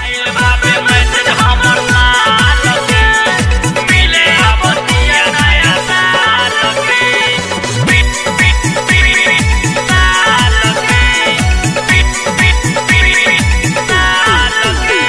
आइल बाबे मैसेज हमर माल के मिले आपतिया नया साल के पिट पिट पिट साल के पिट पिट पिट साल के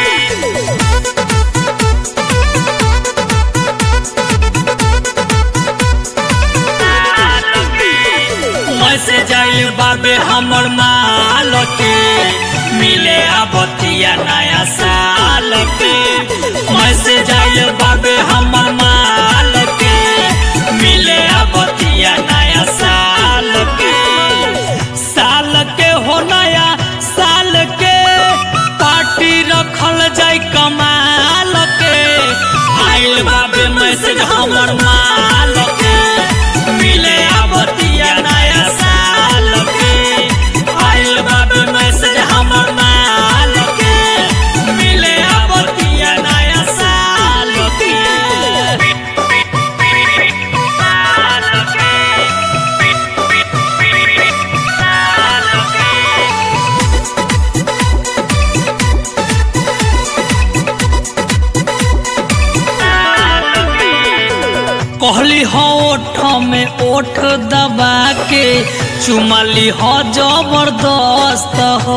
मैसेज आइल बाबे हमर माल के मिले आबतिया नया साल के मैसेज आइल बाबे हमर माल के मिले आबतिया नया साल के साल के हो नया साल के पार्टी रखल जाय कमाल के आइल बाबे मैसेज हमर माल के मिले आबतिया नया साल के आइल बाबे मैसेज हमर माल के मिले आबतिया नया साल के साल के साल के कहली हो ओठ में ओठ दबा के चुमली हो जबरदस्त हो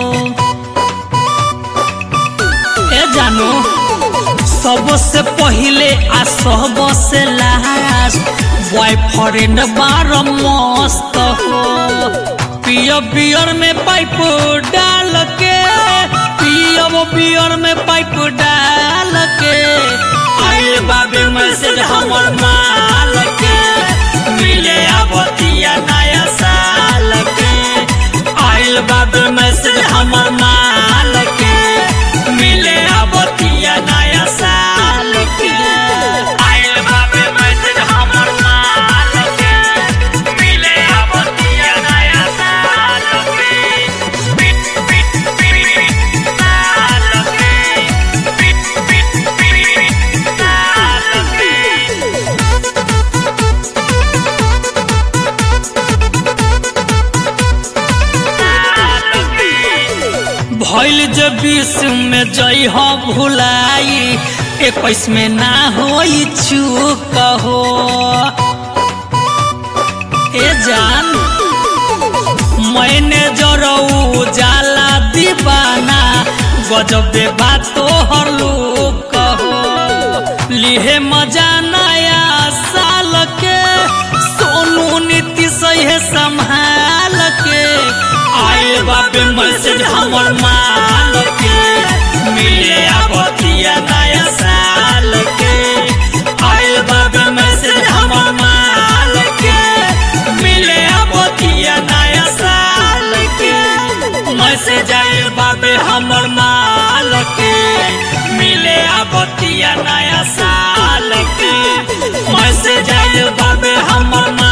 ए जानू सबसे पहिले आ सबसे लास्ट बॉयफ्रेंड बार मस्त हो पियो बियर में पाइप डाल के पियो बियर में पाइप डाल के आइल बाबे मैसेज हमर माल के मिले आबतिया नया साल के आइल बाबे मैसेज हमर माल के मिले आबतिया नया साल के आइल बाबे मैसेज हमर माल के मिले आबतिया नया साल के पिट पिट पिट साल के पिट पिट पिट साल के भइल जे बीस में जई हो भुलाई इक्कीस में ना होई चूक हो ए जान मैंने जरऊ जाला दीवाना गजबे बात तोहर लोग हो लिहे मजा नया साल के सोनू नीति सही संभाल के आइल बाबे मैसेज हमर माल के मिले आबतिया नया साल के आइल बाबे मैसेज हमर माल के मिले आबतिया नया साल के मैसेज आइल बाबे हमर माल के मिले आबतिया नया साल के मैसेज आइल बाबे हमर माल